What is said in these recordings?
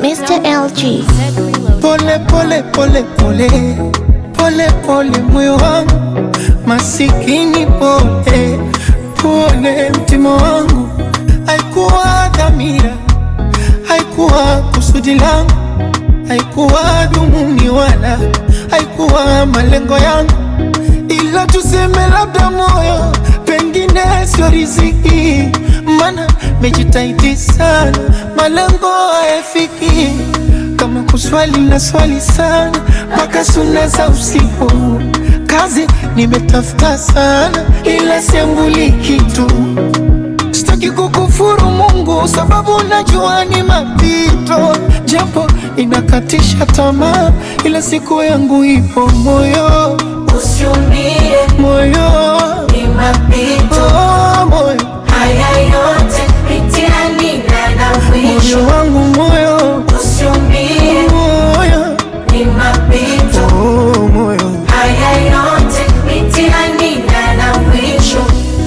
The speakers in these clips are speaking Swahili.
Mr. LG. Pole pole pole pole pole pole moyo wangu masikini pole pole mtima wangu haikuwa dhamira haikuwa kusudi langu haikuwa dhumuni wala haikuwa malengo yangu ila tuseme labda moyo pengine sio riziki mana mejitahidi sana malengo hayafiki kama kuswali na swali sana mpaka suna za usiku kazi nimetafuta sana ila siambuli kitu Sitaki kukufuru Mungu sababu najua ni mapito, japo inakatisha tamaa, ila siku yangu ipo moyo Usiumie, moyo ni mapito. oh, moyo Haya yote mitihani na na mwisho. moyo wangu moyo Usiumie, moyo ni mapito. oh, moyo Haya yote mitihani na na mwisho.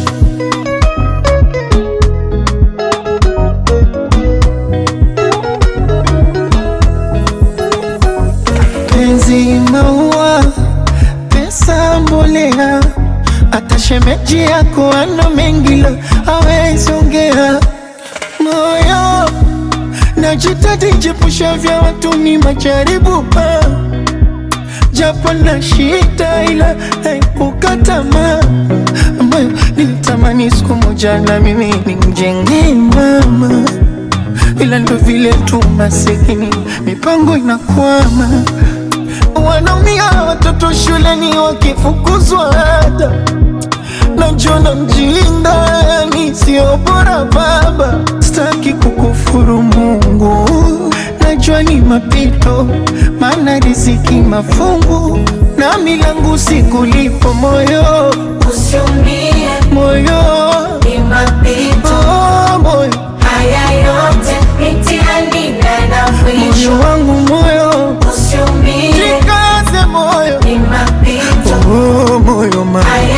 penzi maua pesa mbolea hata shemeji yako ana mengi la hawezi ongea moyo najitahidi jepusha vya watu ni majaribu pa japo na shida ila haikuka tamaa ambayo nilitamani siku moja na mimi nimjengee mama ila ndo vile tu masikini mipango inakwama wanaumia watoto shuleni wakifukuzwa ada najona mjinga yani sio bora baba staki kukufuru mungu najua ni mapito maana riziki mafungu na milangu sikulipo moyo Usiumie, moyo ni mapito. oh, moyo Haya yote mitihani na na mwisho. moyo wangu moyo Usiumie, jikaze moyo ni mapito. oh, moyo ma Haya